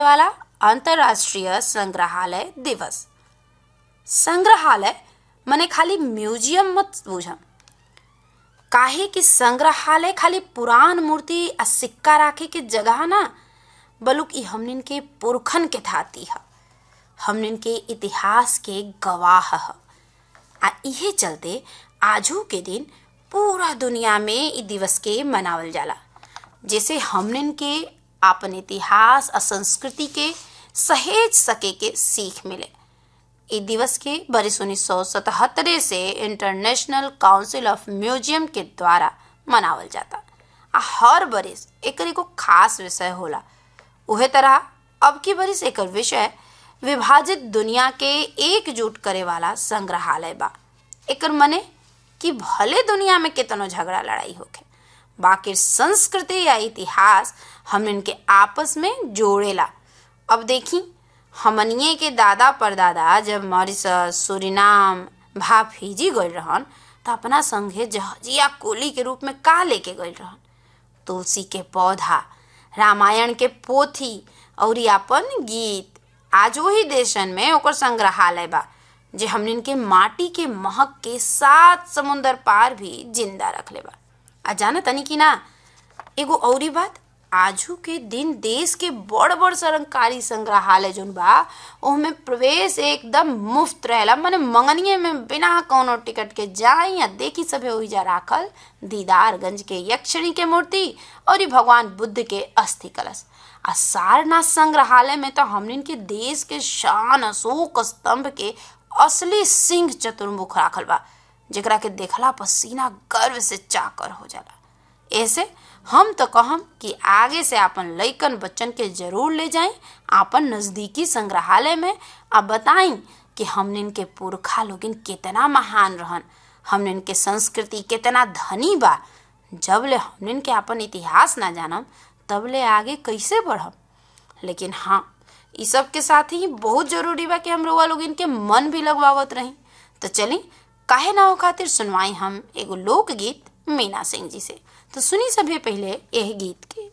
वाला अंतर्राष्ट्रीय संग्रहालय दिवस संग्रहालय मने खाली म्यूजियम मत बूझम काहे कि संग्रहालय खाली पुरान मूर्ति आ सिक्का राखे के जगह ना बल्कि हमनिन के पुरखन के थाती ह हमनिन के इतिहास के गवाह ह आ इहे चलते आजू के दिन पूरा दुनिया में इ दिवस के मनावल जाला जैसे हमनिन के आपन इतिहास आ संस्कृति के सहेज सके के सीख मिले इ दिवस के बरिस उन्नीस सौ सतहत्तरे से इंटरनेशनल काउंसिल ऑफ म्यूजियम के द्वारा मनावल जाता आ हर बरिस एकर एगो खास विषय होला उहे तरह अब की बरिस एकर विषय विभाजित दुनिया के एकजुट करे वाला संग्रहालय बा एकर मने कि भले दुनिया में कितनो झगड़ा लड़ाई होखे बाकी संस्कृति या इतिहास हमन के आपस में जोड़ेला अब देखी हमनिए के दादा परदादा जब मॉरिशस सुरिनाम भा फिजी गइल रहन त अपना संगे जहजिया कोली के रूप में का लेके गइल रहन तुलसी के पौधा रामायण के पोथी और अपन गीत आज वही देशन में ओकर संग्रहालय बा जे हमनिन के माटी के महक के सात समुंदर पार भी जिंदा रखले बा आ जाना तनी कि ना एगो औरी बात आजू के दिन देश के बड़ बड़ सरकारी संग्रहालय जोन बा ओहमे प्रवेश एकदम मुफ्त रहेला माने मंगनिए में बिना कोनो टिकट के जाई या देखी सभे ओहिजा राखल दीदारगंज के यक्षिणी के मूर्ति और भगवान बुद्ध के अस्थि कलश आ सारनाथ संग्रहालय में तो हमनिन के देश के शान अशोक स्तंभ के असली सिंह चतुर्मुख राखल बा जेकरा के देखला पर सीना गर्व से चाकर हो जाला ऐसे हम तो कहम कि आगे से आपन लइकन बच्चन के जरूर ले जाएं आपन नजदीकी संग्रहालय में आ बताई कि हमनिन के पुरखा लोगिन कितना महान रहन हमनिन के संस्कृति कितना धनी बा जब ले हमनिन के आपन इतिहास ना जानम तब ले आगे कैसे बढ़म लेकिन हाँ इ सब के साथ ही बहुत जरूरी बा कि हम लोग लोग इनके मन भी लगवावत रही तो चली काहे ना हो खातिर सुनवाई हम एगो लोकगीत मीना सिंह जी से तो सुनी सभी पहले यह गीत के